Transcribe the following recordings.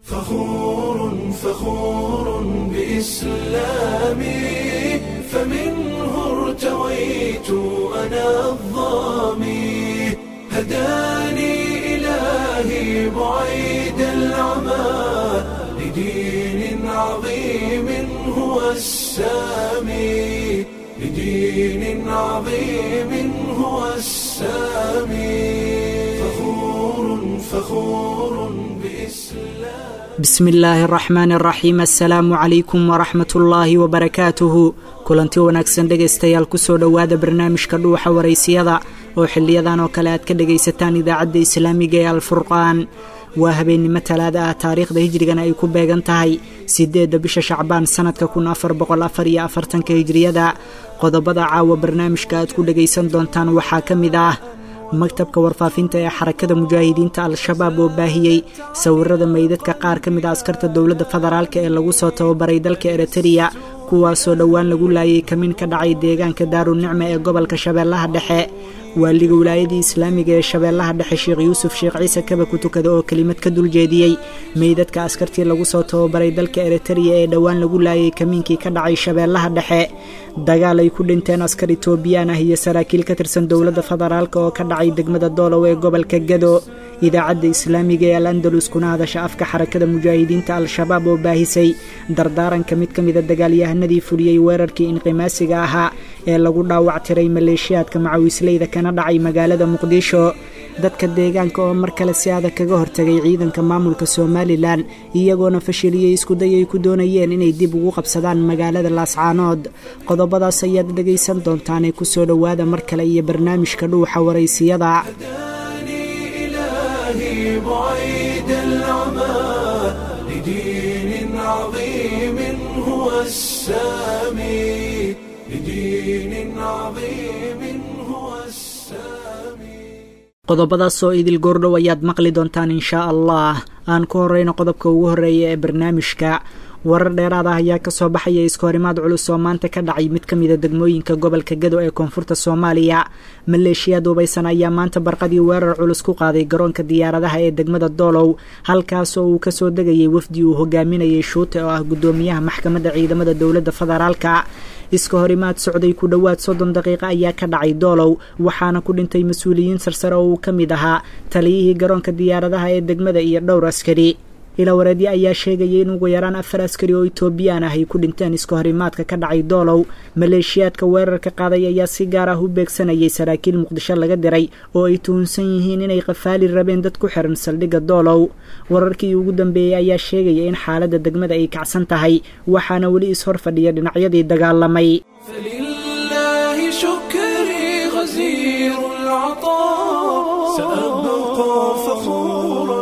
فخور فخور بإسلامي فمنه ارتويت أنا الظامي هداني إلهي بعيد العمى لدين عظيم هو السامي لدين عظيم هو السامي فخور فخور بإسلام bismi illaahi araxmaan araxiim assalaamu calaykum waraxmat ullaahi wabarakaatuhu kulanti wanaagsan dhegaystayaal kusoo dhowaada barnaamijka dhuuxa waraysiyada oo xiliyadan oo kale aad ka dhegaysataan idaacadda islaamiga ee alfurqaan waa habeennimo talaada ah taariikhda hijrigana ay ku beegan tahay siddeedda bisha shacbaan sannadka kun afar boqol afar iyo afartanka hijriyada qodobada caawa barnaamijka aad ku dhegaysan doontaan waxaa ka mid ah maktabka warfaafinta ee xarakada mujaahidiinta al-shabaab oo baahiyey sawirada meydadka qaar ka mid a askarta dowladda federaalk ee lagu soo tababaray dalka eritreya kuwaasoo dhowaan lagu laayay kamin ka dhacay deegaanka daarunicma ee gobolka shabeellaha dhexe waaliga wilaayadii islaamiga ee shabeellaha dhexe sheekh yuusuf sheekh ciise kaba ku tukada oo kelimad ka duljeediyey meydadka askartii lagu soo tababaray dalka eritreya ee dhowaan lagu laayay kamiinkii ka dhacay shabeellaha dhexe dagaal ay ku dhinteen askar itoobiyaan ah iyo saraakiil ka tirsan dowladda federaalk oo ka dhacay degmada doolow ee gobolka gado idaacadda islaamiga ee al andalus kuna hadasha afka xarakada mujaahidiinta al-shabaab oo baahisay dardaaranka mid ka mida dagaalyahanadii fuliyey weerarkii inqimaasiga ahaa ee lagu dhaawac tiray maleeshiyaadka macawisleyda kana dhacay magaalada muqdisho dadka deegaanka oo mar kale si adag kaga hortagay ciidanka maamulka somalilan iyagoona fashiliyey iskuday ay ku doonayeen inay dib ugu qabsadaan magaalada laascaanood qodobadaas ayaad dhegaysan doontaanee kusoo dhowaada mar kale iyo barnaamijka dhuuxa waraysiyada هداني إلهي بعيد العمى لدين عظيم هو السامي لدين عظيم هو السامي qodobadaas oo idil goordhow ayaad maqli doontaan inshaa allah aan ku horeyno qodobka ugu horreeya ee barnaamijka warar dheeraad ah ayaa kasoo baxaya iskahorimaad culus oo maanta ka dhacay mid ka mida degmooyinka gobolka gado ee koonfurta soomaaliya maleeshiya duubaysan ayaa maanta barqadii weerar culus ku qaaday garoonka diyaaradaha ee degmada doolow halkaasoo uu kasoo degayay wafdi uu hogaaminayay shuute oo ah guddoomiyaha maxkamadda ciidamada dowladda federaalka iska horimaad socday ku dhowaad soddon daqiiqa ayaa ka dhacay doolow waxaana ku dhintay mas-uuliyiin sarsare oo uu ka mid ahaa taliyihii garoonka diyaaradaha ee degmada iyo dhowr askari ilawareedyo ayaa sheegayay in ugu yaraan afar askari oo itoobiyaan ah ay ku dhinteen iska horimaadka ka dhacay doolow maleeshiyaadka weerarka qaaday ayaa si gaar ah u beegsanayay saraakiil muqdisho laga diray oo ay tuhunsan yihiin inay qafaali rabeen dad ku xiran saldhigga doolow wararkii ugu dambeeyey ayaa sheegaya in xaaladda degmada ay kacsan tahay waxaana weli is-hor fadhiya dhinacyadii dagaalamay فلله شكري غزير العطاء سأبقى فخورا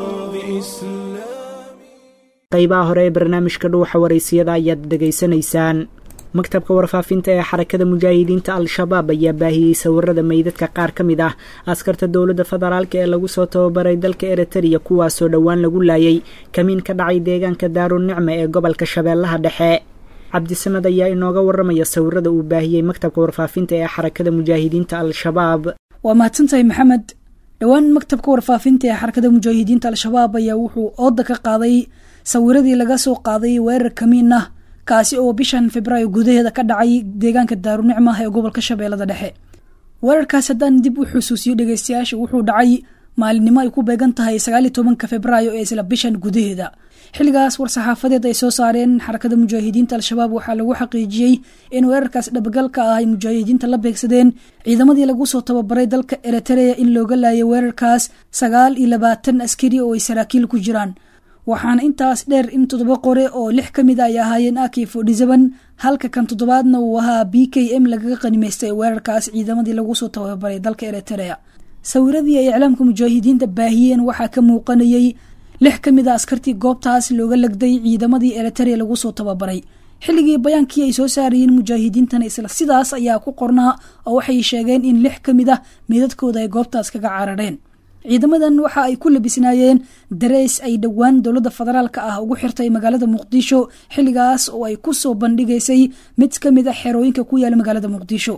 بإسلامي qaybaha hore ee barnaamijka dhuuxa waraysiyada ayaad dhegaysanaysaan maktabka warfaafinta ee xarakada mujaahidiinta al-shabaab ayaa baahiyey sawirada meydadka qaar ka mid ah askarta dowladda federaalk ee lagu soo tababaray dalka eritreya kuwaasoo dhowaan lagu laayay kamiin ka dhacay deegaanka daarunicma ee gobolka shabeellaha dhexe cabdisamed ayaa inooga waramaya sawirada uu baahiyey maktabka warfaafinta ee xarakada mujaahidiinta al-shabaab waa mahadsantahay maxamed dhowaan maktabka warfaafinta ee xarakada mujaahidiinta al-shabaab ayaa wuxuu ooda ka qaaday sawiradii laga soo qaaday weerar kamiin ah kaasi oo bishan februaayo gudaheeda ka dhacay deegaanka daarunicma ee gobolka shabeellada dhexe weerarkaas haddaan dib u xusuusiyo dhegeystayaasha wuxuu dhacay maalinimo ay ku beegan tahay sagaaliyo tobanka februaayo ee isla bishan gudaheeda xilligaas war-saxaafadeed ay soo saareen xarakada mujaahidiinta al-shabaab waxaa lagu xaqiijiyey in weerarkaas dhabagalka ah ay mujaahidiinta la beegsadeen ciidamadii lagu soo tababaray dalka eritreya in looga laayay weerarkaas sagaal iyo labaatan askari oo ay saraakiil ku jiraan waxaana intaas dheer in toddoba qore oo lix ka mid a ay ahaayeen aki fodhisaban halka kan toddobaadna uu ahaa b k m lagaga qanimaystay weerarkaas ciidamadii lagu soo tababaray dalka eritreya sawiradii ay iclaamka mujaahidiinta baahiyeen waxaa ka muuqanayay lix ka mid a askartii goobtaas looga legday ciidamadii eritreya lagu soo tababaray xilligii bayaankii ay soo saarayeen mujaahidiintana isla sidaas ayaa ku qornaa oo waxay sheegeen in lix ka mid ah meedadkooda ay goobtaas kaga carareen ciidamadan waxa ay ku labisnaayeen dareys ay dhowaan dowladda federaalka ah ugu xirtay magaalada muqdisho xilligaas oo ay ku soo bandhigaysay mid ka mid a xerooyinka ku yaala magaalada muqdisho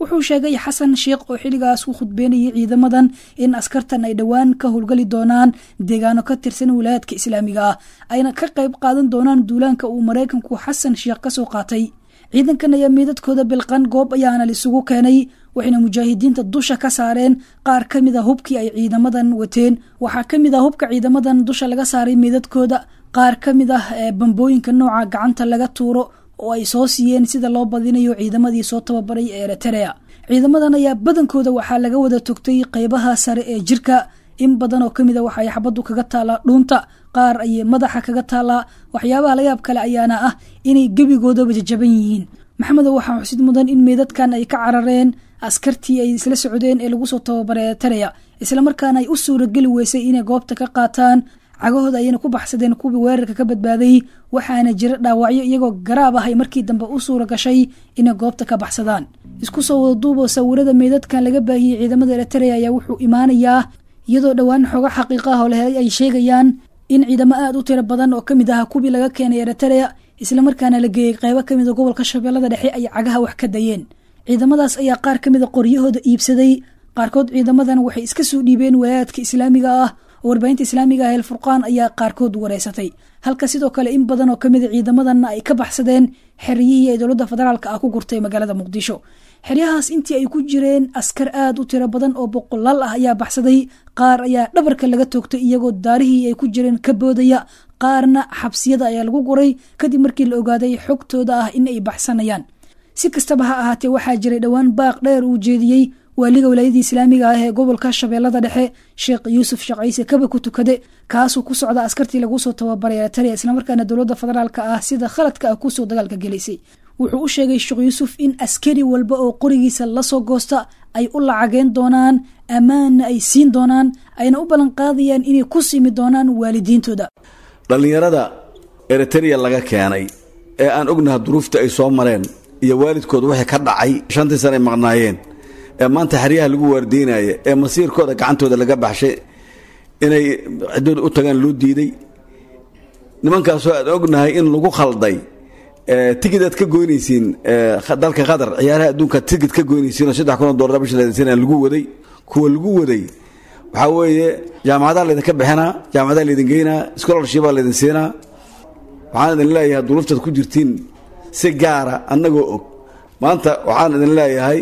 wuxuu sheegay xasan sheekh oo xilligaas ku khudbeynayay ciidamadan in askartan ay dhowaan ka howlgali doonaan deegaano ka tirsan wilaayadka islaamiga ah ayna ka qayb qaadan doonaan duulaanka uu maraykanku xasan sheekh kasoo qaatay ciidankan ayaa meydadkooda bilqan goob ayaana lisugu keenay waxayna mujaahidiinta dusha ka saareen qaar ka mid a hubkii ay ciidamadan wateen waxaa ka mid ah hubka ciidamadan dusha laga saaray meydadkooda qaar ka mid ah ee bambooyinka nooca gacanta laga tuuro oo ay soo siiyeen sida loo badinayo ciidamadii soo tababaray ee eritrea ciidamadan ayaa badankooda waxaa laga wada togtay qeybaha sare ee jirka in badan oo ka mid a waxa ay xabaddu kaga taalaa dhuunta qaar ayay madaxa kaga taalaa waxyaabaha layaab kale ayaana ah inay gebigoodaba jajaban yihiin maxamedow waxaa xusid mudan in meydadkan ay ka carareen askartii ay isla socdeen ee lagu soo tababaray eritrea islamarkaana ay u suurageli weysay inay goobta ka qaataan cagahooda ayayna ku baxsadeen kuwii weerarka ka badbaaday waxaana jira dhaawacyo iyagoo garaab ah ay markii dambe u suura gashay inay goobta ka baxsadaan isku soo wada duuboo sawirada meydadkan laga baahiyey ciidamada eritrea ayaa wuxuu imaanayaa iyadoo dhowaan xooga xaqiiqa ah oo la helay ay sheegayaan in ciidamo aada u tiro badan oo ka mid aha kuwii laga keenay eritrea islamarkaana la geeyey qeybo ka mid a gobolka shabeellada dhexe ay cagaha wax ka dayeen ciidamadaas ayaa qaar ka mid a qoryahooda iibsaday qaarkood ciidamadan waxay iska soo dhiibeen walaayaadka islaamiga ah oo warbaahinta islaamiga ah el furqaan ayaa qaarkood wareysatay halka sidoo kale in badan oo kamid a ciidamadanna ay ka baxsadeen xeryihii ay dowladda federaalka ah ku gurtay magaalada muqdisho xeryahaas intii ay ku jireen askar aada u tiro badan oo boqolaal ah ayaa baxsaday qaar ayaa dhabarka laga toogtay iyagoo daarihii ay ku jireen ka boodaya qaarna xabsiyada ayaa lagu guray kadib markii la ogaaday xogtooda ah in ay baxsanayaan si kastaba ha ahaatee waxaa jiray dhowaan baaq dheer uu jeediyey waaliga walaayadii islaamiga ah ee gobolka shabeellada dhexe sheekh yuusuf sheekh ciise kaba ku tukade kaasuu ku socda askartii lagu soo tababaray eritrea islamarkaana dowladda federaalka ah sida khaladka ah kusoo dagaalka gelisay wuxuu u sheegay sheekh yuusuf in askari walba oo qorigiisa lasoo goosta ay u lacageen doonaan ammaanna ay siin doonaan ayna u ballan qaadayaan inay ku simi doonaan waalidiintooda dhallinyarada eritrea laga keenay ee aan ognaha duruufta ay soo mareen iyo waalidkooda wixii ka dhacay shantii sana ay maqnaayeen ee maanta xeryaha lagu waardiinaya ee masiirkooda gacantooda laga baxshay inay ciddooda u tagaan loo diiday nimankaasoo aan ognahay in lagu khalday tigid aad ka goynaysiin dalka qatar ciyaaraha adduunka tigid ka goynaysiin oo saddex kun oo dollar bisha laydin siinaa lagu waday kuwa lagu waday waxaa weeye jaamacadaha laydinka bixinaa jaamacadaha laydin geynaa scholarshipaa laydin siinaa waxaan idin leeyahay duruuftaad ku jirtiin si gaara annagoo og maanta waxaan idin leeyahay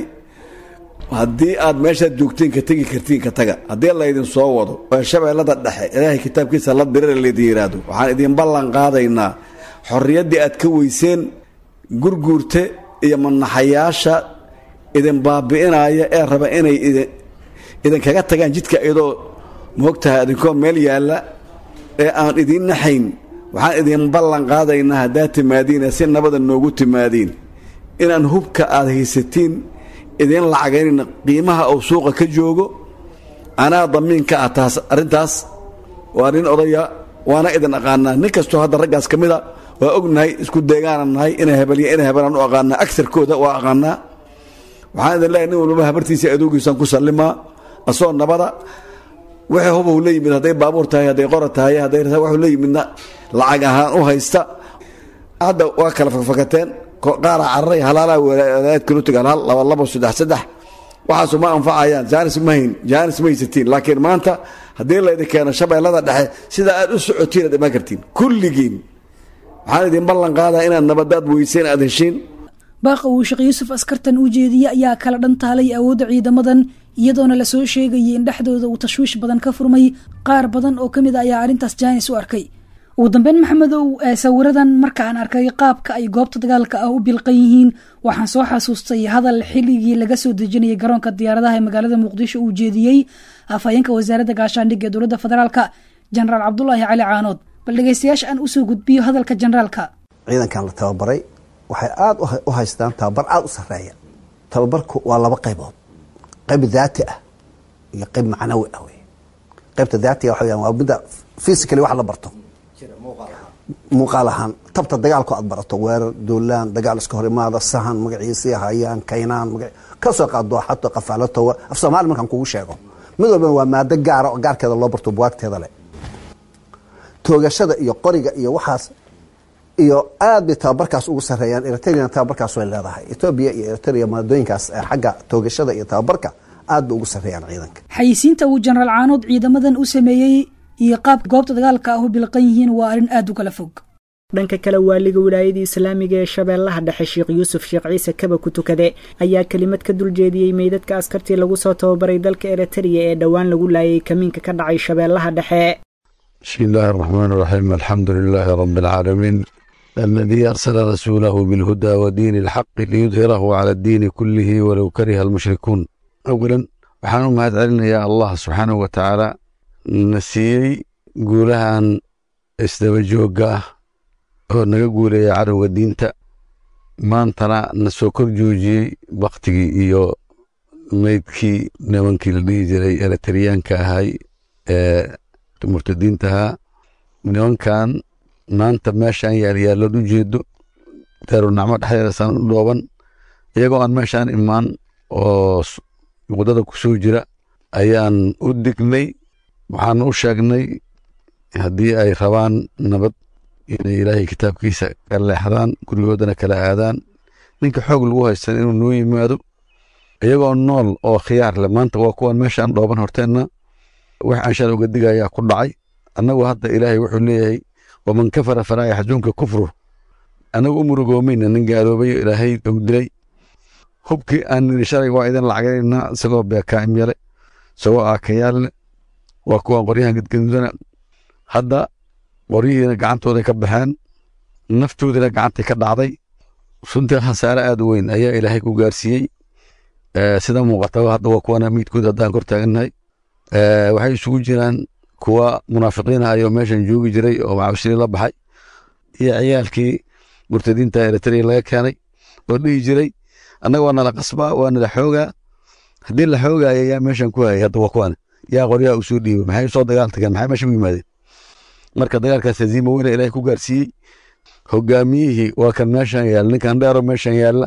haddii aad meeshaad joogtiin ka tegi kartiin ka taga haddii laydin soo wado oo shabeellada dhexe ilaahay kitaabkiisa la dirira laydin yidhaahdo waxaan idin ballan qaadaynaa xorriyaddii aad ka weyseen gurguurte iyo manaxayaasha idin baabi'inaya ee raba inay idinkaga tagaan jidka iyadoo moogtahay idinkoo meel yaalla ee aan idiin naxayn waxaan idin ballan qaadaynaa haddaad timaadiin si nabada noogu timaadiin inaan hubka aad haysatiin idiin lacagaynayna qiimaha uu suuqa ka joogo anaa damiinka ah taas arrintaas waa nin odaya waana idin aqaanaa nin kastoo hadda raggaas ka mid a waa ognahay isku deegaana nahay ina hebelya ina hebelaan u aqaanaa agarkooda waa aqaanaa waxaan idin leeyahay nin walbaba habartiisa adoogiisaan ku sallimaa asoo nabada wixii hubau la yimid hadday baabuur tahay hadday qora tahay hadday waxuu la yimidna lacag ahaan u haysta hadda waa kala fakfakateen qaara cararay halaalaa walaayad kalu tagaan hal laba labo saddex saddex waxaasu ma anfacayaan jaanis ma hayn jaanis ma haysatiin laakiin maanta haddii laydin keeno shabeellada dhexe sida aad u socotiin aad imaan kartiin kulligiin waxaan idin ballan qaadaa inaad nabadaad weyseen aad heshiin baaqa uu sheekh yuusuf askartan u jeediyey ayaa kala dhantaalay awoodda ciidamadan iyadoona lasoo sheegayay in dhexdooda uu tashwiish badan ka furmay qaar badan oo ka mid a ayaa arrintaas jaanis u arkay ugu dambeyn maxamedow sawiradan markaan arkay qaabka ay goobta dagaalka ah u bilqan yihiin waxaan soo xasuustay hadal xilligii laga soo dejinayay garoonka diyaaradaha ee magaalada muqdisho uu jeediyey afhayeenka wasaaradda gaashaandhigga ee dowladda federaalka jenaraal cabdulaahi cali caanood bal dhegeystayaasha aan usoo gudbiyo hadalka generaalka ciidankan la tababaray waxay aada u haystaan tababar aada u sareeya tababarku waa laba qaybood qayb daati ah iyo qayb macnawi ah wey qaybta daatiga waxa weyaan waa midda physically wax la barto muuqaal ahaan tabta dagaalku aad barato weerar duulaan dagaal iska hor imaada sahan magaciisii hayaan kaynaan kasoo qaado xato qafaalato af soomaali markaan kugu sheego mid walbana waa maado gaara oo gaarkeeda loo barto buwaagteeda leh toogashada iyo qoriga iyo waxaas iyo aad bay tababarkaas ugu sarreeyaan eritrean tababarkaas way leedahay etoobiya iyo eritrea maadooyinkaas xagga toogashada iyo tababarka aad bay ugu sarreeyaan ciidanka xayisiinta uu jenaraal caanood ciidamadan u sameeyey iyo qaabka goobta dagaalka ah u bilqan yihiin waa arrin aad u kala fog dhanka kale waaliga wilaayadii islaamiga ee shabeellaha dhexe sheekh yuusuf sheekh ciise kaba ku tukade ayaa kelimad ka duljeediyey meydadka askartii lagu soo tababaray dalka eritreya ee dhowaan lagu laayay kamiinka ka dhacay shabeellaha dhexe بسم الله الرحمن الرحيم الحمد لله رب العالمين الذي أرسل رسوله بالهدى ودين الحق ليظهره على الدين كله ولو كره المشركون أولا waxaan u mahad celinayaa allah subxaanahu wa tacaala na siiyey guulahan isdaba joogga ah oo naga guuleeya cadowga diinta maantana na soo kor joojiyey baktigii iyo meydkii nimankii la dhihi jiray eritriyaanka ahay ee murtadiintahaa nimankan maanta meeshaan yaalyaallood u jeedo daarunacmo dhexdeedasaan u dhooban iyagoo aan meeshaan imaan oo waddada ku soo jira ayaan u dignay waxaan u sheegnay haddii ay rabaan nabad inay ilaahay kitaabkiisa ka leexdaan gurigoodana kala aadaan ninka xoog lagu haystan inuu noo yimaado iyagoo nool oo khiyaar leh maanta waa kuwan meeshaan dhooban horteenna wax aan shala uga digayaa ku dhacay annagu hadda ilaahay wuxuu leeyahay waman kafara falaa yaxzunka kufru annagu u murugoomayna nin gaaloobayo ilaahay ou dilay hubkii aan nidhi shalay waa idin lacagaynaa isagoo beekaa'im yale isagoo aakayaalle waa kuwan qoryahan gadgadudana hadda qoryihiina gacantooday ka baxeen naftoodina gacantay ka dhacday runtii khasaare aad u weyn ayaa ilaahay ku gaarsiiyey sida muuqataba hadda waa kuwana miidkood haddaan kor taagannahay waxay isugu jiraan kuwa munaafiqiin ayoo meeshan joogi jiray oo macawisiri la baxay iyo ciyaalkii murtadiinta eritrea laga keenay oo dhihi jiray annaga waa nala qasbaa waa nala xoogaa haddii la xoogaayo yaa meeshan ku hayay hadda waa kuwan yaa qoryaha u soo dhiibay maxay soo dagaal tageen maxay meesha u yimaadeen marka dagaalkaas haziima weyna ilaahay ku gaarsiiyey hogaamiyihii waa kan meeshan yaalla ninkan dheero meeshan yaalla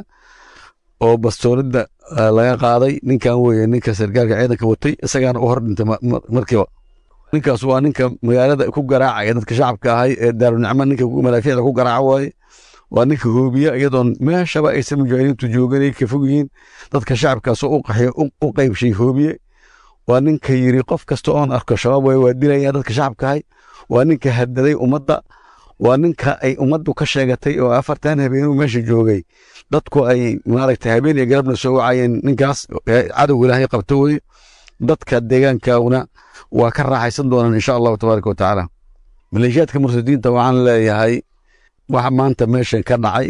oo bastoolada laga qaaday ninkan weye ninka sargaalka ciidanka watay isagaana u hor dhintay markiiba ninkaas waa ninka magaalada ku garaacaya dadka shacabka ahay ee daarunicmo ninka malaafiicda ku garaaca waaye waa ninka hoobiya iyadoon meeshaba aysan mujaahidiintu jooganay ka fog yihiin dadka shacabkaasoo u qaxyo u qaybshay hoobiye waa ninka yiri qof kasta oon arko shabaab way waa dilaya dadka shacabka ahay waa ninka hadaday ummadda waa ninka ay ummaddu ka sheegatay oo afartan habeenuu meesha joogay dadku ay maaragtay habeen iyo galabna soo wacayeen ninkaas cadow ilaahay qabto weye dadka deegaankauna waa ka raaxaysan doonaan insha allahu tabaaraka wa tacaala maleeshiyaadka murtadiinta waxaan leeyahay waxa maanta meeshan ka dhacay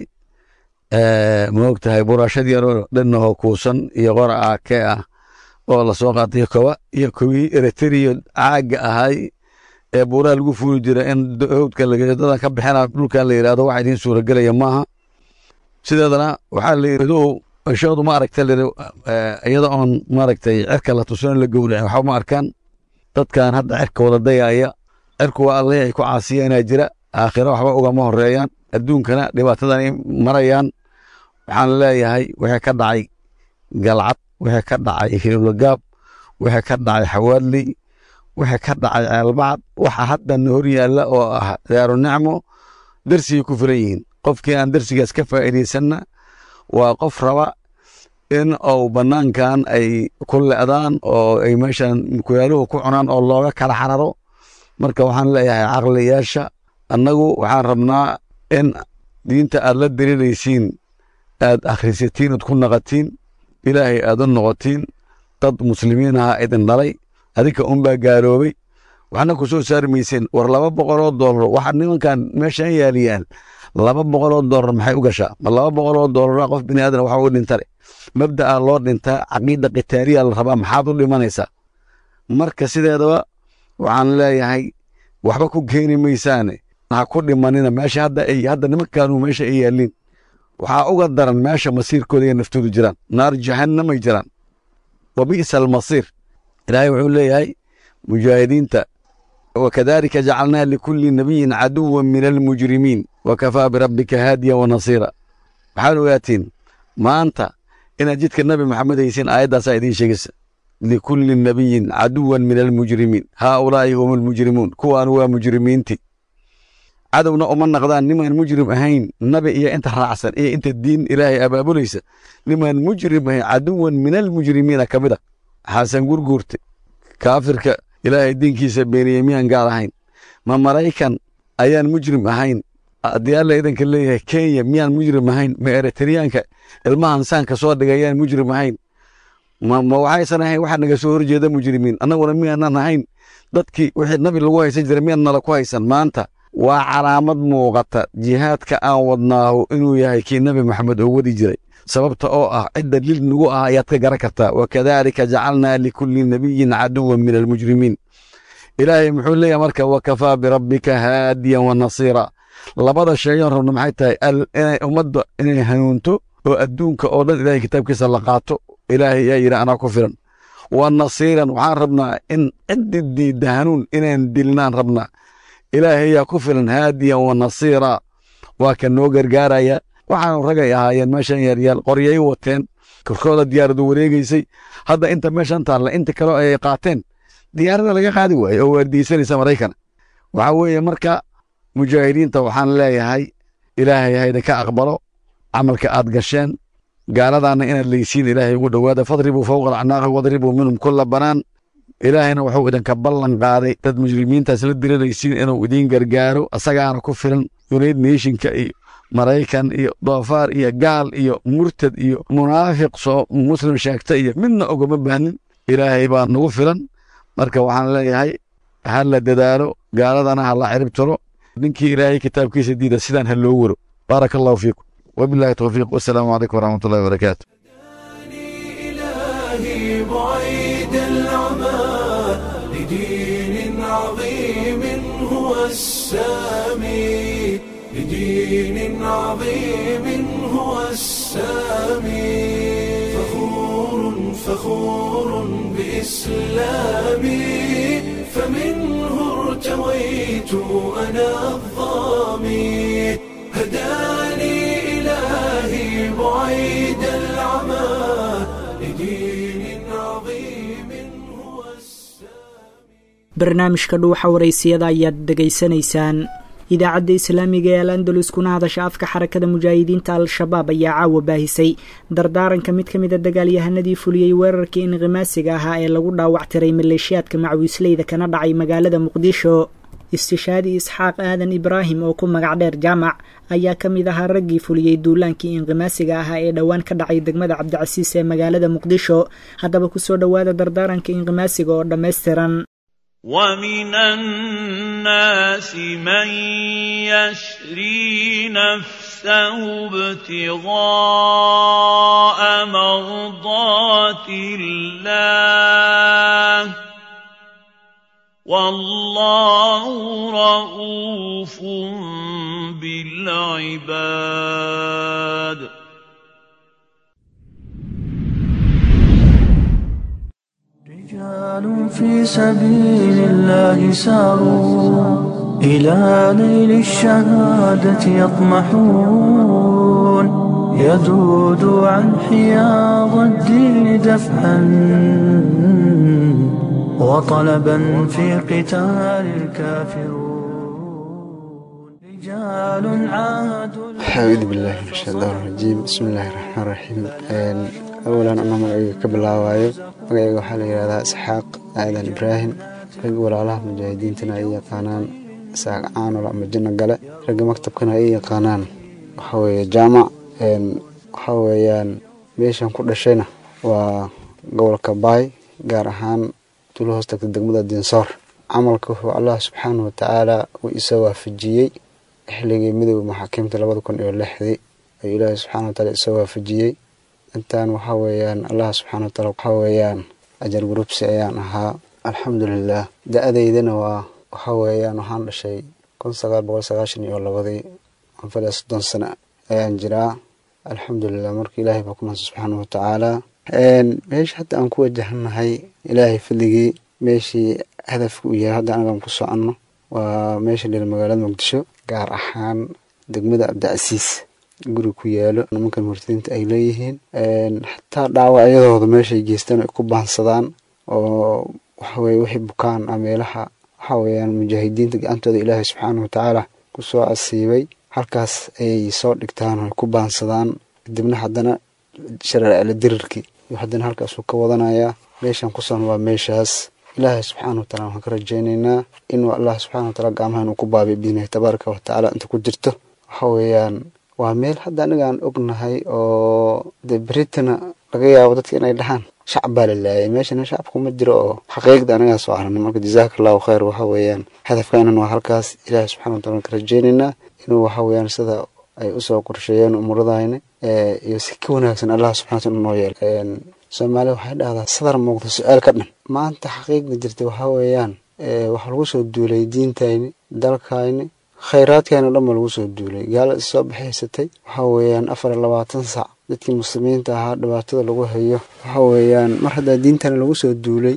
ma ogtahay buraashad yaroo dhanahoo kuusan iyo qora aake ah oo lasoo qaatay koba iyo kowii eritrea caaga ahay ee buuraha lagu fuuli jira in howdka dadan ka bixina dhulkan la yidhahdo waxa idiin suuragelaya maaha sideedana waxaa la yidhi ishoodu ma aragta liri iyada oon maaragtay cirka la tusan la gowracin waxba ma arkaan dadkan hadda cirka wada dayaya cirku waa alleh ay ku caasiyanaa jira aakhiro waxba ugama horeeyaan adduunkana dhibaatadanay marayaan waxaan leeyahay wixii ka dhacay galcad wixii ka dhacay hilulagaab wixii ka dhacay xawaadley wixii ka dhacay ceelbacad waxa haddana hor yaalla oo ah daaru nicmo darsigay ku filan yihiin qofkii aan darsigaas ka faa'iidaysanna waa qof raba in uu bannaankan ay ku le'daan oo ay meeshan mukuyaaluhu ku cunaan oo looga kala xararo marka waxaan leeyahay caqliyaasha annagu waxaan rabnaa in diinta aad la daliilaysiin aad akhrisatiin ood ku naqatiin ilaahay aad u noqotiin dad muslimiin aha idin dhalay adinka unbaa gaaloobay waxna ku soo saari mayseen war laba boqoloo doolar waxa nimankan meeshan yaaliyaan laba boqoloo doolar maxay u gashaa ma laba boqoloo doolara qof bini aadan waxa u dhintale mabda'a loo dhintaa caqiida qitaaliya la rabaa maxaad u dhimanaysaa marka sideedaba waxaan leeyahay waxba ku keeni maysaane ha ku dhimanina meesha hadda ay hadda nimankaanu meesha ay yaaliin waxaa uga daran meesha masiirkooda iyo naftoodu jiraan naar jahannamay jiraan wa bi'sa almasiir ilaahay wuxuu leeyahay mujaahidiinta wakadalika jacalnaa likulli nabiyin caduwan min almujrimiin wakafaa birabbika haadiya wa nasiira waxaad ogaatiin maanta inaad jidka nabi maxamed haysiin aayaddaasaa idiin sheegaysa likulli nabiyin caduwan min almujrimiin haaulaa'i hum almujrimuun kuwaan waa mujrimiinti cadowna uma naqdaan nimaan mujrim ahayn nabi iyo inta raacsan iyo inta diin ilaahay abaabulaysa nimaan mujrim ahayn caduwan min almujrimiina ka mid a xasan gurguurte kaafirka ilaahay diinkiisa beeniyey miyaan gaal ahayn ma maraykan ayaan mujrim ahayn haddii alla idanka leeyahay kenya miyaan mujrim ahayn ma eritreyaanka ilmahan saanka soo dhigay ayaan mujrim ahayn ma ma waxaysan ahayn waxa naga soo horjeeda mujrimiin annaguna miyaanan ahayn dadkii wixii nabi lagu haysan jiray miyaan nala ku haysan maanta waa calaamad muuqata jihaadka aan wadnaahu inuu yahay kii nabi maxamed oo wadi jiray sababta oo ah cidda lil nagu ah ayaad ka garan kartaa wakadalika jacalnaa likulli nabiyin caduwan min almujrimiin ilaahay muxuu leeyahay marka wakafaa birabbika haadiyan wa nasiira labada sheeyoon rabno maxay tahay inay ummadda inay hanuunto oo adduunka oo dhan ilahay kitaabkiisa la qaato ilaahay yaa yidhi anaa ku filan wa nasiiran waxaan rabnaa in ciddi diidda hanuun inaan dilnaan rabnaa ilaahay yaa ku filan haadiyan wa nasiira waa ka noo gargaaraya waxaanu ragay ahaayeen meeshan yaaryaal qoryay wateen korkooda diyaaradu wareegaysay hadda inta meeshan taalla inta kale ay qaateen diyaarada laga qaadi waaye oo waardiyeysanaysa maraykana waxaa weeye marka mujaahidiinta waxaan leeyahay ilaahay hayda ka aqbalo camalka aad gasheen gaaladaana inaad leysiin ilaahay ugu dhowaada fadribuu fowqa alacnaaqi wadribuu minhum kulla banaan ilaahayna wuxuu idinka ballan qaaday dad mujrimiintaas la diriraysiin inuu idiin gargaaro asagaana ku filan united nationka iyo maraykan iyo doofaar iyo gaal iyo murtad iyo munaafiq soo muslim sheegta iyo midna ogama baahnin ilaahay baa nagu filan marka waxaan leeyahay ha la dadaalo gaaladana ha la cirib tiro ninkii ilaahay kitaabkiisa diida sidaan ha loo waro baaraka allahu fiikum wabillahi towfiiq wasalaamu calaykum waraxmat ullahi wabarakaatu إلهي بعيد العمى لدين عظيم هو السامي لدين عظيم هو السامي فخور فخور بإسلامي فمنه ارتويت أنا الظامي هداني إلهي بعيد العمى لدين عظيم هو السامي barnaamijka dhuuxa waraysiyada ayaad dhegaysanaysaan idaacadda islaamiga ee al andalus kuna hadasha afka xarakada mujaahidiinta al-shabaab ayaa caawa baahisay dardaaranka mid ka mid a dagaalyahanadii fuliyey weerarkii inqimaasiga ahaa ee lagu dhaawactiray maleeshiyaadka macwiisleyda kana dhacay magaalada muqdisho istishaadi isxaaq aadan ibraahim oo ku magac dheer jaamac ayaa ka mid ahaa raggii fuliyey duulaankii inqimaasiga ahaa ee dhowaan ka dhacay degmada cabdicasiis ee magaalada muqdisho haddaba kusoo dhowaada dardaaranka inqimaasiga oo dhammaystiran ومن الناس من يشري نفسه ابتغاء مرضات الله والله رؤوف بالعباد رجال في سبيل الله ساروا إلى نيل الشهادة يطمحون يذود عن حياض الدين دفعا وطلبا في قتال الكافرون رجال عاهدوا أعوذ بالله من الشيطان الرجيم بسم الله الرحمن الرحيم Een, awalan anoo magacayga ka bilaabaayo magacayga waxaa la yidhahdaa isxaaq aadan ibraahim rag walaalaha mujaahidiintana ay yaqaanaan isaaq caanol ama janno gale ragga maktabkana ay yaqaanaan waxaa weeye jaamac Een, waxaa weeyaan meeshan ku dhashayna waa gobolka baay gaar ahaan tuulo hoos tagta degmada dinsoor camalka wuxuu allah subxaanahu watacaala uu isa waafajiyey xilligii midooda maxaakiimta labada kun iyo lixdii ayuu ilaahay subxaana wataala isa waafajiyey intaan waxaa weeyaan allah subxaana wataala waxaa weeyaan ajar gurubsi ayaan ahaa alxamdulilah da-adeydana waa waxaa weeyaan waxaan dhashay kun sagaal boqol sagaashan iyo labadii anfal iyo soddon sano ayaan jiraa alxamdulilah marka ilaahay baa ku naasa subxaana watacaala meesha hadda aan ku wajahanahay ilaahay fadligii meeshii hadafka uu yahay hadda anagaan ku soconno waa meesha dhil magaalada muqdisho gaar ahaan degmada cabdicasiis guri ku yaalo nimankan murtadiinta ay leeyihiin xataa dhaawacyadooda meeshay geystaan ay ku baansadaan oo waxaweye wixii bukaan ah meelaha waxaa weeyaan mujaahidiinta gacantooda ilaahay subxaana watacaala kusoo casiibay halkaas ayay soo dhigtaan oo ku baansadaan kadibna haddana shareecala dirirkii iyo haddana halkaasuu ka wadanayaa meeshan kusan waa meeshaas ilaahay subxaana wa taala waxaan ka rajaynaynaa inuu allah subxana wa taala gacmaha inuu ku baabiyo biidnihi tabaaraka wa tacaala inta ku jirto waxa weeyaan waa meel hadda aniga aan ognahay oo dee beritana laga yaabo dadka inay dhahaan shacab baa la laayay meeshana shacabku ma jiro oo xaqiiqda anagaa soo aragna marka jazaaka allahu khayr waxa weeyaan hadafkaanan waa halkaas ilaahay subxana wa taala ka rajaynaynaa inuu waxa weeyaan sida ay usoo qorsheeyeen umuradayna iyo si ka wanaagsan allah subxana wa taala noo yeelo soomaaliya waxay dhahdaa sadar muuqda su-aal ka dhan maanta xaqiiqda jirta waxaa weeyaan waxaa lagu soo duulay diintayni dalkayni khayraadkayni o dhan baa lagu soo duulay gaala is soo baxaysatay waxaa weeyaan afar iyo labaatan sac dadkii muslimiinta ahaa dhibaatada lagu hayo waxa weeyaan mar haddaa diintana lagu soo duulay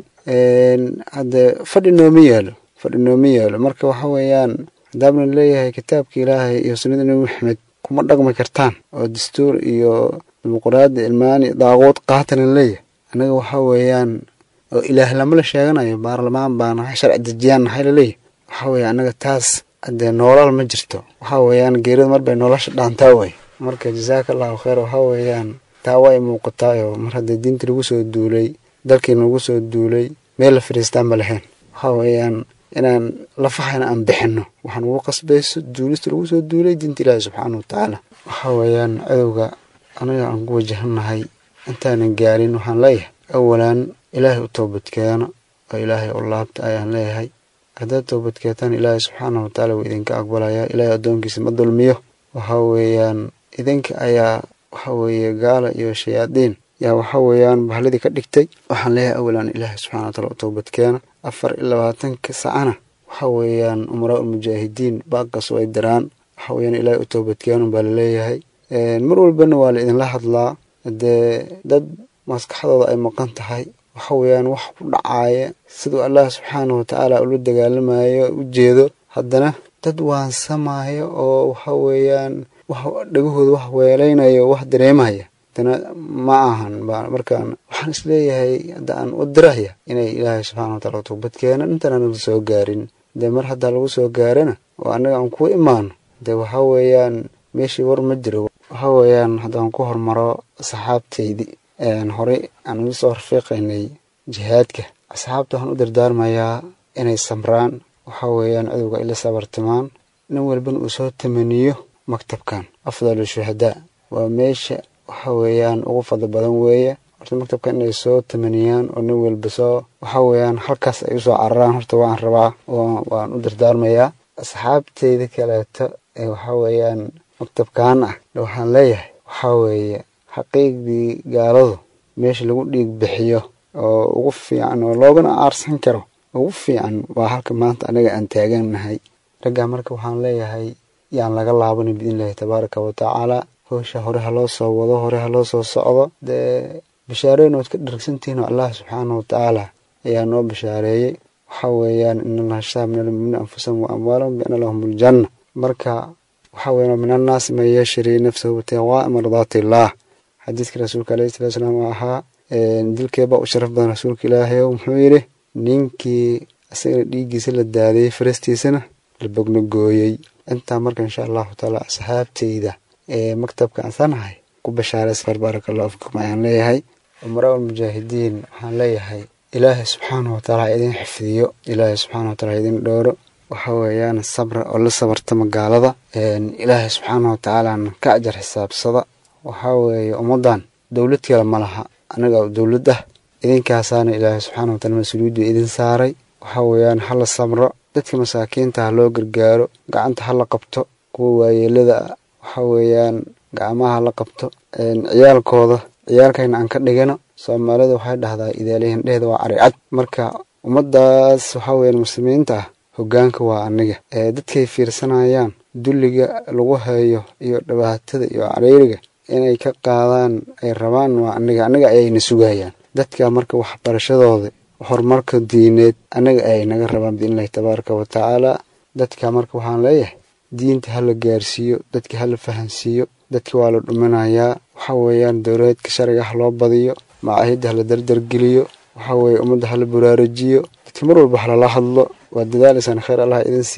haddee fadhi nooma yaalo fadhi nooma yaalo marka waxa weeyaan haddaabna leeyahay kitaabka ilaahay iyo sunnada nebi maxamed kuma dhaqmi kartaan oo dastuur iyo dimuquraadi ilmaani daaquud qaatanan leeyahay annaga waxa weeyaan oo ilaah lama la sheeganayo baarlamaan baa nahay sharci dejiyaan nahay laleeyahay waxa weeye annaga taas haddee noolal ma jirto waxa weeyaan geerida mar bay nolosha dhaantaa way marka jazaaka allahu khayr waxa weeyaan taa way muuqataayoo mar haddee diinta lagu soo duulay dalkiina lagu soo duulay meel la fadhiistaan ma lahayn waxa weeyaan inaan lafaxana aan bixinno waxaan ugu qasbayso duulista lagu soo duulay diinta ilaahi subxaana wa tacaala waxa weeyaan cadowga anaga aan ku wajahannahay intaanan gaarin waxaan leeyahay awalan ilaahay u toobadkeeno oo ilaahay u laabta ayaan leeyahay haddaad toobadkeetaan ilaahay subxaana wa tacaala wuu idinka aqbalayaa ilaahay addoonkiisa ma dulmiyo waxa weeyaan idinka ayaa waxa weeye gaala iyo shayaadiin yaa waxa weeyaan bahladii ka dhigtay waxaan leeyahay awalan ilaahay subxana wa taala u toobadkeena afar iyo labaatanka sacana waxa weeyaan umaraa ulmujaahidiin baaqas way diraan waxa weeyaan ilaahay u toobadkeenun baa laleeyahay mar walbana waa la idinla hadlaa dee dad maskaxdooda ay maqan tahay waxa weeyaan wax ku dhacaaya siduu allah subxaana wa tacaala ula dagaalamayo u jeedo haddana dad waansamaayo oo waxa weeyaan wax dhagahooda wax weelaynayo wax dareemaya haddana ma ahan markaan waxaan isleeyahay hadda aan u diraya inay ilaahay subxana wa taala toobad keenan intaana la soo gaarin dee mar haddaa lagu soo gaarana oo annaga aan ku imaano dee waxa weeyaan meeshii war ma jiro waxa weeyaan haddaan ku hormaro asxaabtaydi horey aan uga soo rafiiqaynay jihaadka asxaabta waxaan u dardaarmayaa inay samraan waxa weeyaan cadowga ila sabartimaan nin walbana uu soo tamaniyo maktabkan afdalu shuhadaa waa meesha waxa weeyaan ugu fadli badan weeye horta maktabkan inay soo tamaniyaan oo nin walba soo waxa weeyaan halkaas ay usoo cararaan horta waan rabaa waan u dardaarmayaa asxaabteyda kaleeto ee waxa weeyaan maktabkan ah waxaan leeyahay waxa weeye xaqiiqdii gaaladu meesha lagu dhiig bixiyo oo ugu fiican oo loogana aarsan karo ugu fiican waa halka maanta anaga aan taagannahay raggaa marka waxaan leeyahay yaan laga laabanin biidnillahi tabaaraka wa tacaala howsha hore ha loo soo wado hore ha loo soo socdo dee bishaareyn ood ka dharagsantihiin oo allah subxaana wa tacaala ayaa noo bishaareeyey waxa weeyaan in allaha shtaa min almu'miniina anfusahum wa amwaalahum biana lahum aljanna marka waxa weeyaan min annaasi man yashri nafsahu ibtiqaa'a mardaati illaah xadiidka rasuulka alayhi salatu salaam oo ahaa dilkeebaa u sharaf badan rasuulka ilaahay oo muxuu yidhi ninkii isagana dhiiggiisa la daadiyey farastiisana la bogna gooyey intaa marka insha allahu taala asxaabteyda ee maktabka ansanahay ku bashaaraysfar baaraka allahu fikum ayaan leeyahay umaraa ulmujaahidiin waxaan leeyahay ilaahay subxaana wa taala ha idin xifdiyo ilaahay subxaana wa taala ha idin dhooro waxa weeyaan sabra oo la sabartama gaalada ilaahay subxaana wa tacaalana ka ajar xisaabsada waxaa weeye ummaddan dowlad kale ma laha anaga dowlad ah idinkaasaana ilaahay subxaana wa taala mas-uuliyaddu idin saaray waxa weeyaan ha la samro dadka masaakiinta ha loo gargaaro gacanta ha la qabto kuwa waayeelada waxa weeyaan gacmaha ha la qabto ciyaalkooda ciyaalkayna aan ka dhigano soomaalida waxay dhahdaa idaalihin dheheeda waa caricad marka ummaddaas waxa weeyaan muslimiinta ah hoggaanka waa aniga dadkay fiirsanayaan dulliga lagu hayo iyo dhibaatada iyo cariiriga inay ka qaadaan ay rabaan waa aniga aniga ayayna sugayaan dadka marka waxbarashadooda horumarka diineed anaga ayay naga rabaan biidnillahi tabaaraka wa tacaala dadka marka waxaan leeyahay diinta hala gaarsiiyo dadka hala fahansiiyo dadka waa la dhuminayaa waxa weeyaan dowladeedka sharciga ha loo badiyo macaahidda hala dardargeliyo waxa weeye ummadda hala buraarajiyo dadka mar walba halala hadlo waa dadaalaysaan khayr allah idin siiye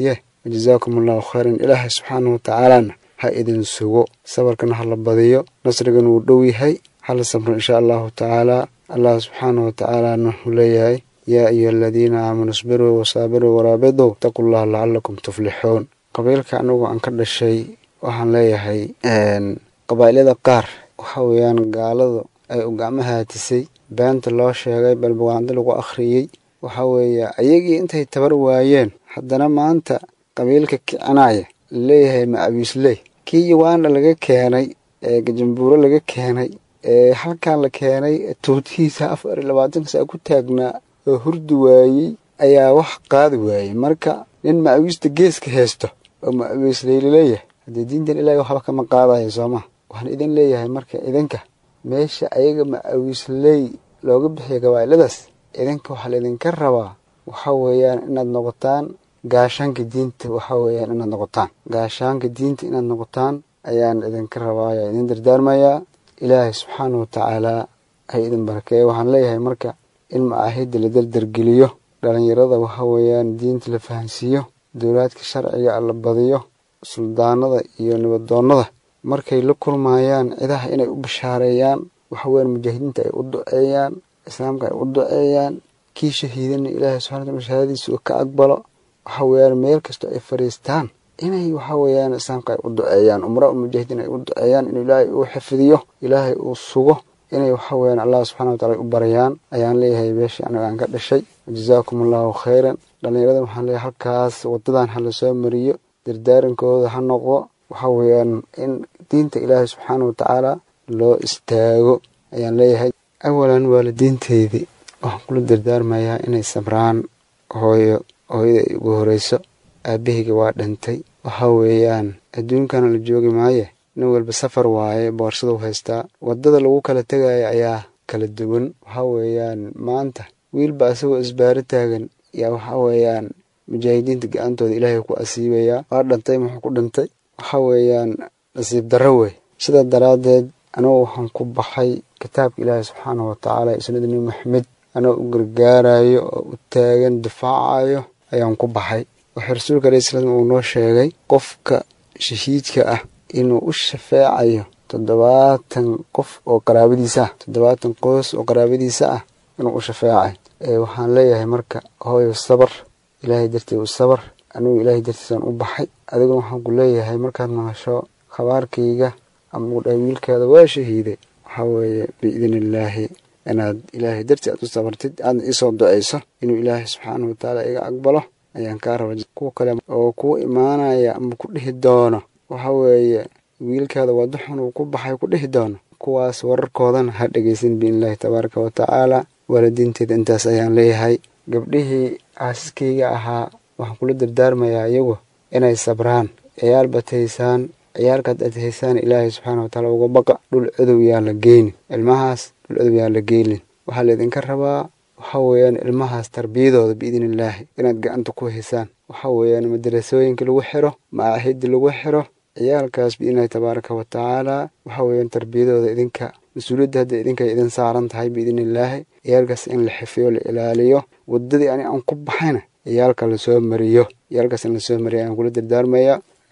wajazaakum allahu khayran ilaahay subxaanahu watacaalana ha idin sugo sabarkana ha la badiyo nasrigana wuu dhow yahay hala sabro insha allahu tacaala allah subxaanahu watacaalana wuxuu leeyahay yaa ayuha aladiina aamanuu isbiruu wasaabiruu waraabiduu itaqu llaha lacalakum tuflixuun qabiilka anigu aan ka dhashay waxaan leeyahay qabaa'ilada qaar waxa weeyaan gaaladu ay u gacmaha hatisay beenta loo sheegay balbawaando lagu akhriyey waxa weeye ayagii intay tabar waayeen haddana maanta qabiilka kicinaya laleeyahay ma abiisley kii yawaana laga keenay ee gajambuuro laga keenay ee halkan la keenay tuutihiisa afar iyo labaatanka saa ku taagnaa oo hurdi waayey ayaa wax qaadi waayey marka nin ma-awiista geeska haysto oo ma-awiisley laleeyahay haddii diintan ilaahay waxba kama qaadayo sooma waxaan idin leeyahay marka idinka meesha ayaga ma-awiisley looga bixiya gabaa'iladaas idinka waxaa laydinka rabaa waxa weeyaan inaad noqotaan gaashaanka diinta waxa weeyaan inaad noqotaan gaashaanka diinta inaad noqotaan ayaan idinka rabaa ayaa idin dardaarmayaa ilaahay subxaanahu watacaalaa hay idin barakeeya waxaan leeyahay marka in macaahidda la dardargeliyo dhalinyarada waxa weeyaan diinta la fahansiiyo dowlaadka sharciga la badiyo suldaanada iyo nibadoonnada markay la kulmayaan cidaha inay u bashaareeyaan waxa weeyaan mujaahidiinta ay u duceeyaan islaamka ay u duceeyaan kii shahiidana ilaahay subxana wataala shahaadadiisa uu ka aqbalo waxa weeyaan meel kastoo ay fadhiistaan inay waxa weeyaan islaamka ay u duceeyaan umraa mujaahidiin ay u duceeyaan inuu ilaahay uu xifdiyo ilaahay uu sugo inay waxa weeyaan allah subxana watacala u baryaan ayaan leeyahay beeshii aniga aan ka dhashay jazaakum allahu khayran dhallinyaradan waxaan leeyahay halkaas wadadan ha lasoo mariyo dardaarankooda ha noqdo waxa weeyaan in diinta ilaahay subxaana watacaala loo istaago ayaan leeyahay awalan waalidiinteydii waxaan kula dardaarmayaa inay sabraan hooyo hooyada ay ugu horeyso aabahayga waa dhintay waxa weeyaan adduunkana la joogi maaye nin walba safar waaye boorsada u haystaa waddada lagu kala tegaya ayaa kala duwan waxa weeyaan maanta wiilba asagoo isbaaro taagan yaa waxa weeyaan mujaahidiinta ga-antooda ilaahay ku asiibayaa waa dhintay muxuu ku dhintay waxa weeyaan nasiib darro wey sidaa daraaddeed anigu waxaan ku baxay kitaabka ilaahay subxaanahu watacaala iyo sunnada nebi maxamed anoo u gargaarayo oo u taagan difaacayo ayaan ku baxay waxaa rasuulka alayhi salaam uu noo sheegay qofka shahiidka ah inuu u shafeecayo toddobaatan qof oo qaraabadiisa ah toddobaatan qoys oo qaraabadiisa ah inuu u shafeecay waxaan leeyahay marka hooyo sabar ilaahay dartii u sabar anigu ilaahay dartiisaan u baxay adiguna waxaan ku leeyahay markaad maqasho khabaarkayga ama uu dhahay wiilkaada waa shahiiday waxaa weeye biidni illaahi inaad ilaahay dartii aad u sabartid aadna iisoo duceyso inuu ilaahay subxaanahu watacaala iga aqbalo ayaan kaa raba kuwa kale oo kuu imaanaya ama ku dhihi doono waxa weeye wiilkaada waddo xun uu ku baxay ku dhihi doono kuwaas wararkoodana ha dhegeysan biidnillaahi tabaaraka wa tacaala waalidiinteeda intaas ayaan leeyahay gabdhihii caasiskayga ahaa waxaan kula dardaarmayaa iyagu inay sabraan ciyaal baad haysaan ciyaalkaad aad haysaan ilaahay subxaana watacaala uga baqa dhul cadow yaan la geynin ilmahaas dhul cadow yaan la geynin waxaa laydinka rabaa waxa weeyaan ilmahaas tarbiyadooda biidni illaahi inaad gacanta ku haysaan waxa weeyaan madarasooyinka lagu xiro macaahidda lagu xiro ciyaalkaas biidnillahi tabaaraka wa tacaala waxa weeyaan tarbiyadooda idinka mas-uuliyadda hadda idinkay idin saaran tahay biidni illaahi ciyaalkaas in la xifiyo la ilaaliyo waddadii ani aan ku baxayna ciyaalka lasoo mariyo ciyaalkaas in lasoo mariyo ayaan kula dardaarmayaa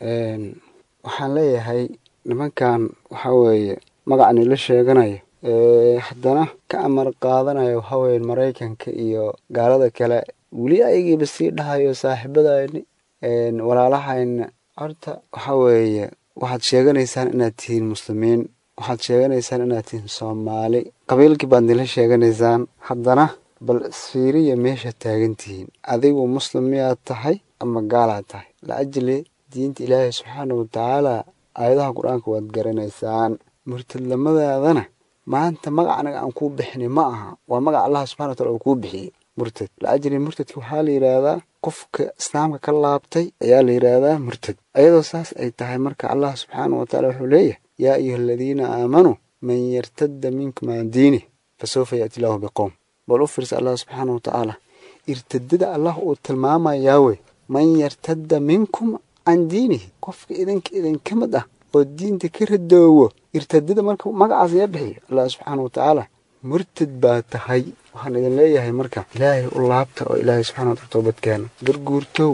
waxaan leeyahay nimankan waxa weeye magacani la sheeganayo haddana ka amar qaadanayo waxa weeye maraykanka iyo gaalada kale weli ayagiiba sii dhahayo saaxiibadayni walaalahayna horta waxa weeye waxaad sheeganaysaan inaad tihiin muslimiin waxaad sheeganaysaan inaad tihiin soomaali qabiilkii baad nila sheeganaysaan haddana bal isfiiriya meesha taagan tihiin adigu muslim miyaad tahay ama gaalaad tahay laajli diinta ilaahay subxaana watacaala aayadaha qur-aanka waad garanaysaan murtadlamadaadana maanta magac anaga aan kuu bixinay ma aha waa magac allah subxana watala uu kuu bixiyey murtad laajli murtadka waxaa la yidhaahdaa qofka islaamka ka laabtay ayaa la yidhaahdaa murtad ayadoo saas ay tahay marka allah subxaana wataala wuxuu leeyahay yaa ayuha aladiina aamanuu man yartadda minkum can diinih fasawfa yaati lahu biqowm bal u fiirsa allah subxaana watacaala irtadada allah uu tilmaamayaa wey man yartadda minkum can diinihi qofka idinka idinka mid ah oo diinta ka radoowo irtadada marka magacaas yaa bixiya allah subxaana watacaala murtad baa tahay waxaan idin leeyahay marka ilaahay u laabta oo ilaahay subxana watala toobadkeena garguurtow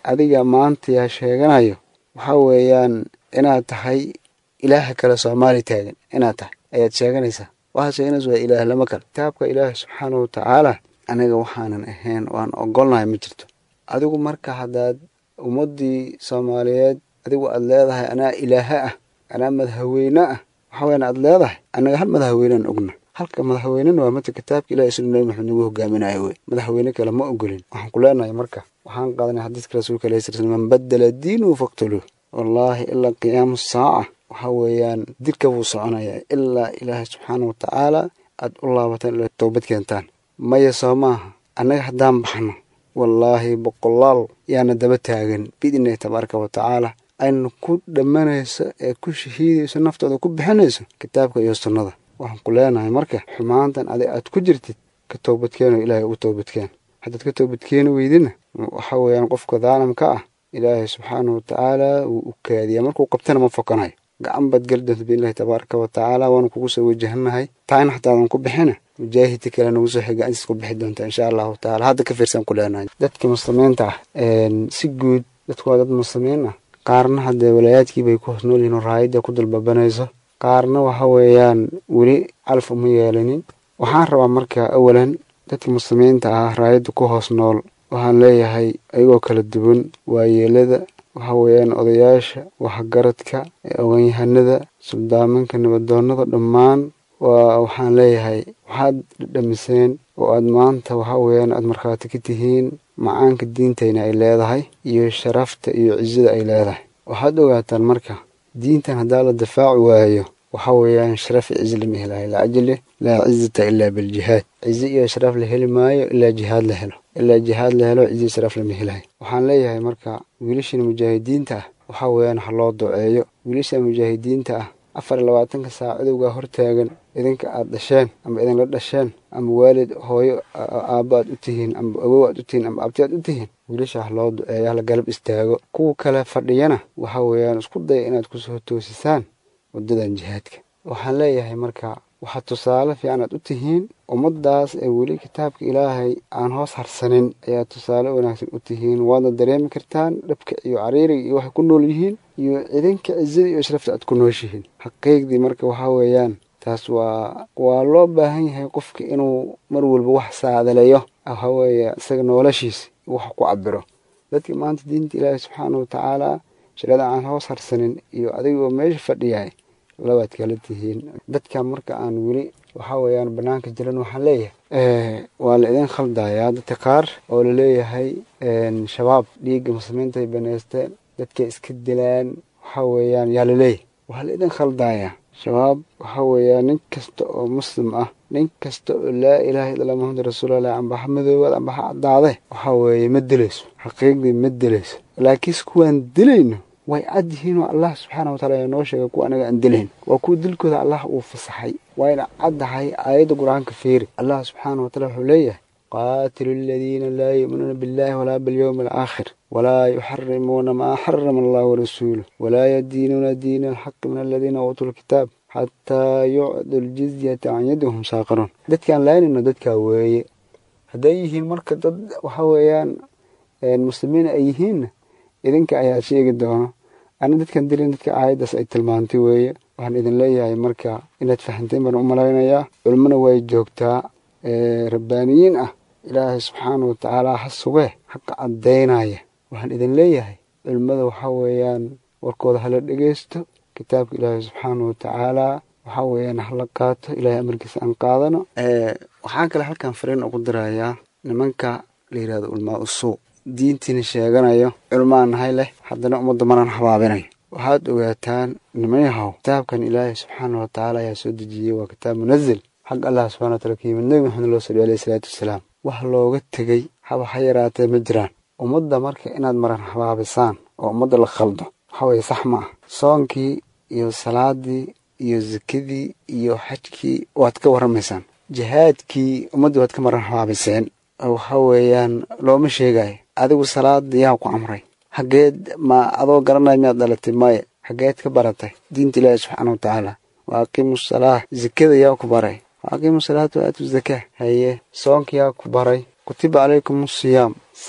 adiga maanta yaa sheeganayo waxaa weeyaan inaad tahay ilaaha kale soomaali taagan inaad tahay ayaad sheeganaysaa waxaad sheeganaysa waa ilaah lama kale kitaabka ilaahi subxaanahu watacaala aniga waxaanan ahayn waan ogolnahay ma jirto adigu marka haddaad ummaddii soomaaliyeed adigu aad leedahay anaa ilaaha ah anaa madaxweyne ah waxaa weyaan aad leedahay annaga hal madaxweynaan ogna halka madaxweynena waa mata kitaabka ilahi sunu nabi maxamed nagu hogaaminayo wey madaxweyne kale ma ogolin waxaan ku leenahay marka waxaan qaadanay xadiiska rasuulka alayhi sala slam man badala diinuhu faqtuluuh wallaahi ilaa qiyaamu saaca waxaa weeyaan dilka buu soconayaa ilaa ilaahay subxaana watacaala aad u laabataan ilaa toobad keentaan maya soo maaha annaga haddaan baxno wallaahi boqolaal yaana daba taagan biidnillahi tabaaraka wa tacaala ayna ku dhammanayso ee ku shahiidayso naftooda ku bixinayso kitaabka iyo sunnada waxaan ku leenahay marka xumaantan adig aad ku jirtid ka toobadkeeno ilaahay ugu toobadkeen haddaad ka toobadkeeni weydina waxaa weeyaan qofka daalimka ah ilaahay subxaanahu watacaala wuu u kaadiyaa markuu qabtana ma fokanayo gacan baad geli doonta biidnillahi tabaaraka wa tacaala waanu kugu soo wajahanahay taayna xataadan ku bixina mujaahidka kale nagu soo xiga intaas ku bixi doonta insha allahu tacaala hadda ka fiirsan ku leenahay dadka muslimiinta ah si guud dadku waa dad muslimiin ah qaarna haddee walaayaadkii bay ku hoos nool yihiin oo raayadda ku dalbabanayso qaarna waxa weeyaan weli calaf uma yeelanin waxaan rabaa marka awalan dadka muslimiinta ah raayadda ku hoos nool waxaan leeyahay ayagoo kala duwan waayeelada waxa weeyaan odayaasha waxgaradka oganyahanada suldaamanka nabadoonnada dhammaan waa waxaan leeyahay waxaad dhamiseen oo aad maanta waxa weeyaan aad markhaati ka tihiin macaanka diintayna ay leedahay iyo sharafta iyo cizada ay leedahay waxaad ogaataan marka diintan haddaa la difaaci waayo waxa weeyaan sharaf iyo cizi lama helayo laajli laa cizata ilaa biljihaad cizi iyo sharaf la heli maayo ilaa jihaad la helo ilaa jihaad la helo cizi sharaf lama helayo waxaan leeyahay marka wiilashan mujaahidiinta ah waxa weeyaan ha loo duceeyo wiilasha mujaahidiinta ah afar iyo labaatanka saac cadowgaa hortaagan idinka aad dhasheen ama idinla dhasheen ama waalid hooyo aabbo aad u tihiin ama awow aad u tihiin ama abti aad u tihiin wiilasha ha loo duceeyo hala galab istaago kuwa kale fadhiyana waxa weeyaan isku daya inaad kusoo toosisaan waddadan jihaadka waxaan leeyahay marka waxaad tusaale fiican aad u tihiin ummaddaas ee weli kitaabka ilaahay aan hoos harsanin ayaa tusaale wanaagsan u tihiin waadna dareemi kartaan dhabka iyo cariiriga iyo waxay ku nool yihiin iyo idinka cizada iyo sharafta aad ku nooshihiin xaqiiqdii marka waxaa weeyaan taas waa waa loo baahan yahay qofka inuu mar walba wax saadaleeyo waxa weeye isaga noloshiisa wax ku cabiro dadka maanta diinta ilaahay subxaana watacaala shirada aan hoos harsanin iyo adigoo meesha fadhiyahay labaad kala tihiin dadka marka aan weli waxaa weeyaan banaanka jiran waxaan leeyahay waa la idin khaldayaa dadka qaar oo laleeyahay shabaab dhiigga muslimiinta ay baneysteen dadkay iska dilaan waxaa weeyaan yaa laleeyahay waa la idin khaldayaa shabaab waxaa weeyaan nin kasta oo muslim ah nin kasta oo laa ilaaha illa muxamad rasuulallah ambaha madoobaad ambaha caddaade waxaa weeye ma dilayso xaqiiqdii ma dilayso laakiinse kuwaan dilayno way cad yihiin oo allah subxaana wataala ayaa noo sheegay kuwa anaga aan dilayn waa kuwa dilkooda allah uu fasaxay wayna caddahay aayadda qur-aanka fiiri allah subxaana wataala wuxuu leeyahay qaatilu aladiina laa yu'minuuna billahi walaa bilyowmi alaakhir walaa yuxarimuuna maa xarama allah warasuuluh walaa yadiinuuna diina alxaqi min aladiina uutuu lkitaab xataa yucdu ljizyata can yadihum saaqiruun dadkaan laynayno dadkaa weeye hadday yihiin marka dad waxa weeyaan muslimiin ay yihiinna idinka ayaa sheegi doono ana dadkan dilin dadka aayaddaas ay tilmaantay weeye waxaan idin leeyahay marka inaad fahanteen baan u malaynayaa culmona way joogtaa rabbaaniyiin ah ilaahay subxaana watacaala ha sugee xaqa caddaynaya waxaan idin leeyahay culimmada waxaa weeyaan warkooda hala dhegeysto kitaabka ilaahay subxaana watacaala waxaa weeyaan hala qaato ilaahay amarkiisa aan qaadano waxaan kale halkan fariin ugu dirayaa nimanka la yidhahdo ulmaa usuuq diintiina sheeganayo culmaan nahay leh haddana ummadda manan habaabinayo waxaad ogaataan nimayahow kitaabkan ilaahay subxaana watacaala ayaa soo dejiyey waa kitaab munazil xag allah subxana watala ka yimid nebi maxamed loo saliy alayhi salaatu wasalaam wax looga tegey haba ha yaraatee ma jiraan ummadda marka inaad maran habaabisaan oo ummadda la khaldo waxa weeye sax ma ah soonkii iyo salaadii iyo sakadii iyo xajkii waad ka warramaysaan jihaadkii ummaddii waad ka maran habaabiseen waxa weeyaan looma sheegayo adigu salaada yaa ku amray xageed ma adoo garanaya miyaad dhalatay maya xageed ka baratay diinta ilaahi subxaana watacaala wa aqiimu salaa zakada yaa ku baray wa aqiimu salaata wa aatu zakaa haye soonka yaa ku baray kutiba calaykum asiyaam sax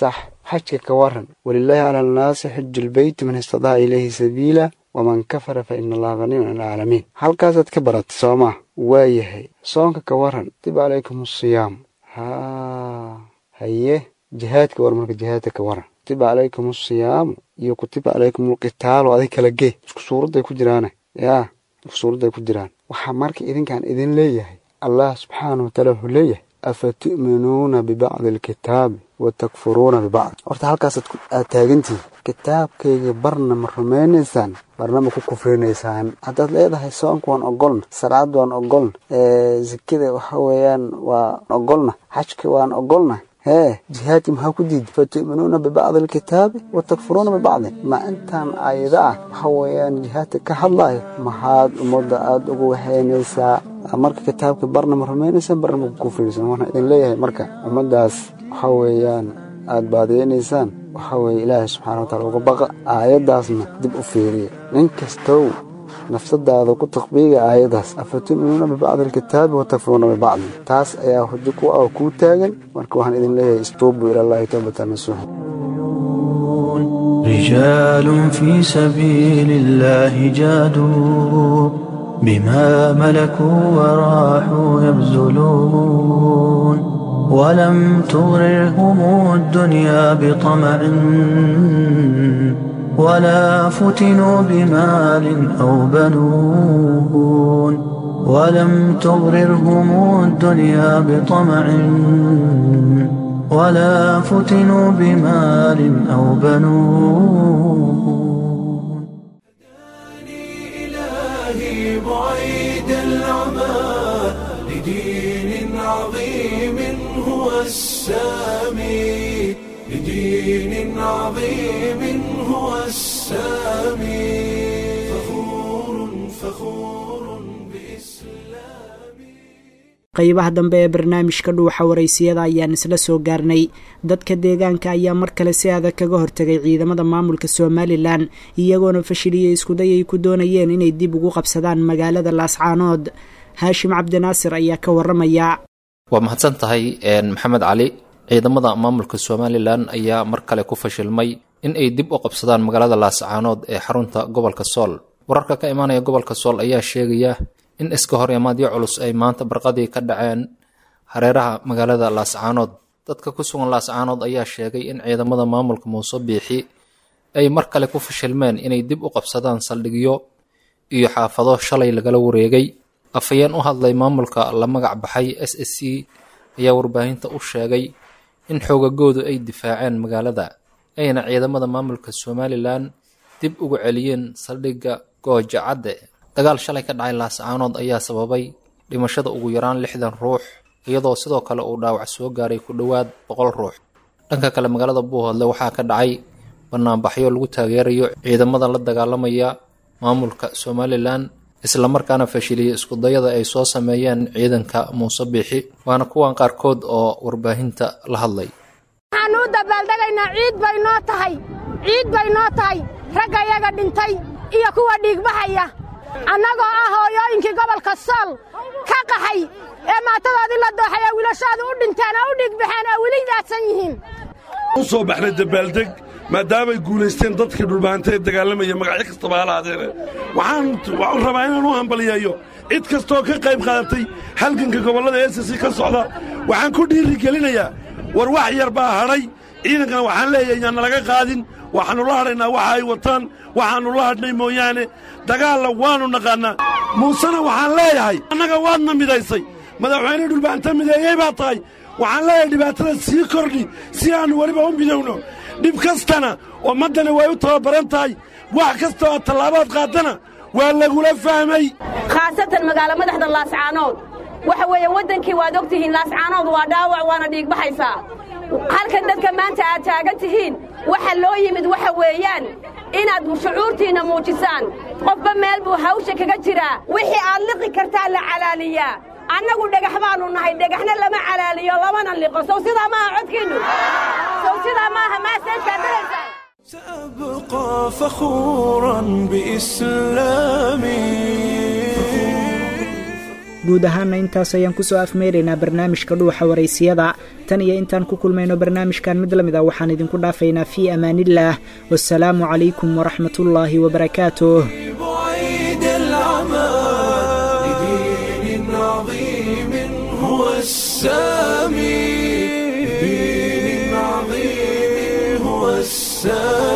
xajka ka waran walilaahi cala annaasi xiju lbeyti man istadaca ilayhi sabiila waman kafara fa ina allaha haniyun can alcaalamiin halkaasaad ka baratay soo maa waayahay soonka ka waran kutiba calaykum asiyaam haa haye jihaadka war marka jihaadka ka waran kutiba calaykum asiyaamu iyo kutiba calaykum alqitaalu adig kala gee isku suuradday ku jiraane yaa isku suuradday ku jiraan waxaa marka idinkaan idin leeyahay allah subxaana wa taala wuxuu leeyahay afa tu'minuuna bibacdi alkitaabi wa takfuruuna bibacd horta halkaasaad aad taagantihin kitaabkayga barna ma rumaynaysaan barna ma ku kufrinaysaan haddaad leedahay soonka waan ogolna salaad waan ogolna sikada waxa weeyaan waan ogolna xajka waan ogolna hee jihaadki maxaa ku diiday fatu'minuuna bibacdi alkitaabi wa takfuruuna bibacdin ma intaan aayada ah waxa weeyaan jihaadka ka hadlayo maxaad ummadda aada ugu waxeynaysaa marka kitaabka barna ma rumaynaysaan barna ma ku kufrinaysaan waxaan idin leeyahay marka ummaddaas waxa weeyaan aada baadiyeynaysaan waxa weeye ilaahay subxana wa taala uga baqa aayaddaasna dib u fiiriya nin kastow nafsadaada ku takbiiga aayadaas afatu'minuuna bibacdi alkitaabi wa takfuruuna bibacdin taas ayaa hujo ku ah oo kuu taagan marka waxaan idin leeyahay istuubuu ila allahi towbatan nasuuxa رجال في سبيل الله جادوا بما ملكوا وراحوا يبذلون ولم تغررهم الدنيا بطمع ولا فتنوا بمال أو بنون ولم تغررهم الدنيا بطمع ولا فتنوا بمال أو بنون إلهي بعيد العمى لدين عظيم هو السامي لدين عظيم هو السامي فخور فخور بإسلامي qaybaha dambe ee barnaamijka dhuuxa waraysiyada ayaan isla soo gaarnay dadka deegaanka ayaa mar kale si adag kaga hortegay ciidamada maamulka somalilan iyagoona fashiliyey iskuday ay ku doonayeen inay dib ugu qabsadaan magaalada laascaanood haashim cabdinaasir ayaa ka waramaya waa mahadsan tahay maxamed cali ciidamada maamulka somalilan ayaa mar kale ku fashilmay in ay dib u qabsadaan magaalada laascaanood ee xarunta gobolka sool wararka ka imaanaya gobolka sool ayaa sheegaya in iska hor imaadyo culus ay maanta barqadii ka dhaceen hareeraha magaalada laascaanood dadka ku sugan laascaanood ayaa sheegay in ciidamada maamulka muuse biixi ay mar kale ku fashilmeen inay dib u qabsadaan saldhigyo iyo xaafado shalay lagala wareegay afhayeen u hadlay maamulka la magac baxay s s c ayaa warbaahinta u sheegay in xoogagoodu ay difaaceen magaalada ayna ciidamada maamulka somalilan dib ugu celiyeen saldhigga gooja cadde dagaal shalay ka dhacay laascaanood ayaa sababay dhimashada ugu yaraan lixdan ruux iyadoo sidoo kale uu dhaawac soo gaaray ku dhowaad boqol ruux dhanka kale magaalada buuhoodle waxaa ka dhacay banaanbaxyo lagu taageerayo ciidamada la dagaalamaya maamulka somalilan islamarkaana fashiliyey iskudayada ay soo sameeyeen ciidanka muuse biixi waana kuwan qaarkood oo warbaahinta la hadlay waxaan u dabaaldegaynaa ciid bay noo tahay ciid bay noo tahay ragga iyaga dhintay iyo kuwa dhiigbaxaya annagoo ah hooyooyinkii gobolka sool ka qaxay ee maatadoodii la dooxay ee wiilashooda u dhinteen oo u dhiigbaxeen oo weli daadsan yihiin u soo baxnay dabaaldeg maadaamay guulaysteen dadkii dhulbaanta ee dagaalamaya magacyo kastaba halaadeene waxaan rabaa inaan u hambaliyeeyo cid kastoo ka qayb qaadatay halganka gobollada esasi ka socda waxaan ku dhiirigelinayaa war wax yar baa hadhay ciidankana waxaan leeyahay yaan nalaga qaadin waxaannu la hadhaynaa waxa ay wataan waxaannu la hadhnay mooyaane dagaalla waannu naqaannaa muusena waxaan leeyahay annaga waadna midaysay madaxweyne dhulbaanta mideeyey baa tahay waxaan leeyahay dhibaatada sii kordhi si aannu weliba u midowno dhib kastana ummaddana way u tababaran tahay wax kasta oo tallaabaad qaadana waa lagula fahmay khaasatan magaalo madaxda laascaanood waxa weeye waddankii waad og tihiin laascaanood waa dhaawac waana dhiigbaxaysaa halkan dadka maanta aad taagan tihiin waxa loo yimid waxa weeyaan inaad shucuurtiinna muujisaan qofba meel buu hawsha kaga jiraa wixii aad liqi kartaa la calaaliyaa annagu dhagax baannu nahay dhagaxna lama calaaliyo lamana liqo sow sidaa maaha codkiinnu sow sidaa maaha maaseedkaad daraysaan سأبقى فخورا بإسلامي guud ahaanna intaas ayaan kusoo afmeeraynaa barnaamijka dhuuxa waraysiyada tan iyo intaan ku kulmayno barnaamijkan mid la mid a waxaan idinku dhaafaynaa fii amaanillaah wasalaamu calaykum waraxmatullaahi wabarakaatuh بعيد العمى لدين عظيم هو السامي لدين عظيم هو السامي